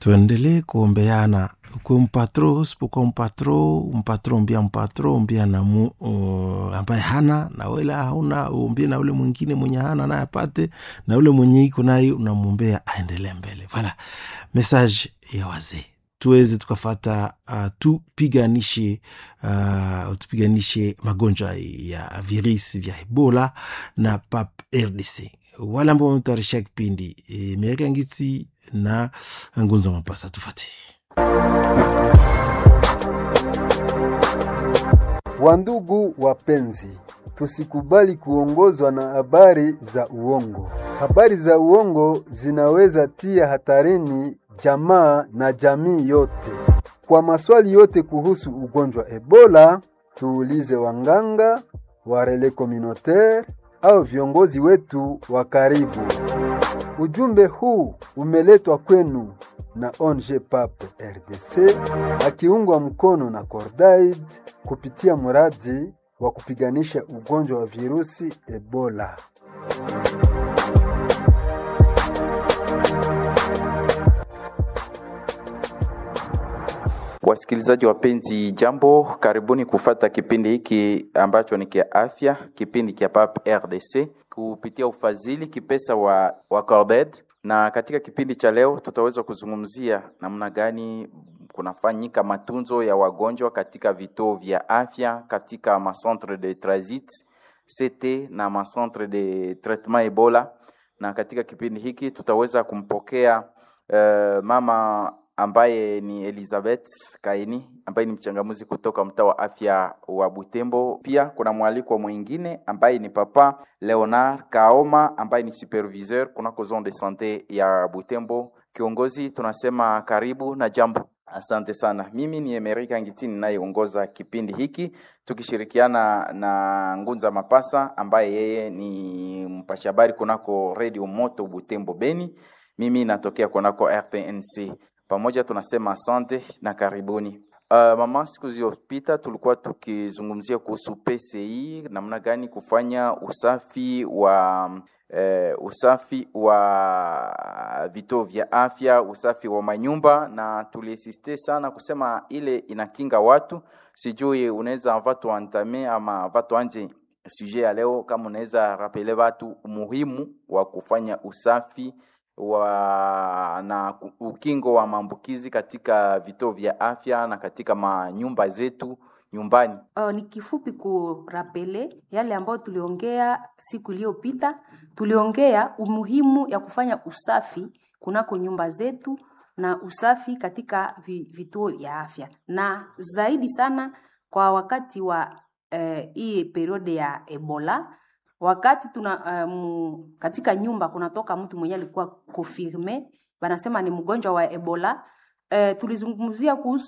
tuendelee kuombeana ukuwe mpatro usipokuwa mpatro mpatro umbia mpatro umbia na mu, uh, ambaye hana na wele hauna umbie na ule mwingine mwenye hana naye apate na ule mwenye iko naye unamwombea aendelee mbele vala message ya wazee tuweze tukafata uh, tupiganishe uh, tupiganishe magonjwa ya virusi vya ebola na pap rdc wale ambao wametayarisha kipindi e, merika ngiti na ngunza mapasa tufate Wandugu wapenzi, tusikubali kuongozwa na habari za uongo. Habari za uongo zinaweza tia hatarini jamaa na jamii yote. Kwa maswali yote kuhusu ugonjwa Ebola, tuulize wanganga, warele communautaire au viongozi wetu wa karibu. Ujumbe huu umeletwa kwenu na ONG PAP RDC akiungwa mkono na Cordaid kupitia mradi wa kupiganisha ugonjwa wa virusi Ebola. Wasikilizaji wapenzi, jambo, karibuni kufata kipindi hiki ambacho ni kia afya, kipindi kia PAP RDC kupitia ufadhili kipesa wa, wa Corded. Na katika kipindi cha leo tutaweza kuzungumzia namna gani kunafanyika matunzo ya wagonjwa katika vituo vya afya, katika macentre de transit CT na macentre de traitement Ebola. Na katika kipindi hiki tutaweza kumpokea uh, mama ambaye ni Elizabeth Kaini ambaye ni mchangamuzi kutoka mtaa wa afya wa Butembo. Pia kuna mwalikwa mwingine ambaye ni papa Leonard Kaoma ambaye ni superviseur kunako zone de sante ya Butembo. Kiongozi, tunasema karibu na jambo. Asante sana. Mimi ni Emerika Ngitini ninayeongoza kipindi hiki tukishirikiana na Ngunza Mapasa ambaye yeye ni mpasha habari kunako Radio Moto Butembo Beni. Mimi natokea kunako RTNC pamoja tunasema asante na karibuni. Uh, mama, siku zilizopita tulikuwa tukizungumzia kuhusu PCI, namna gani kufanya usafi wa uh, usafi wa vituo vya afya, usafi wa manyumba, na tuliesiste sana kusema ile inakinga watu. Sijui unaweza vatu antame ama vatu anje sujet ya leo, kama unaweza rapele watu umuhimu wa kufanya usafi wa na ukingo wa maambukizi katika vituo vya afya na katika manyumba zetu nyumbani. Uh, ni kifupi kurapele yale ambayo tuliongea siku iliyopita. Tuliongea umuhimu ya kufanya usafi kunako nyumba zetu na usafi katika vituo vya afya, na zaidi sana kwa wakati wa hii uh, periode ya Ebola wakati tuna um, katika nyumba kunatoka mtu mwenye alikuwa confirme, wanasema ni mgonjwa wa Ebola. Uh, tulizungumzia kuhusu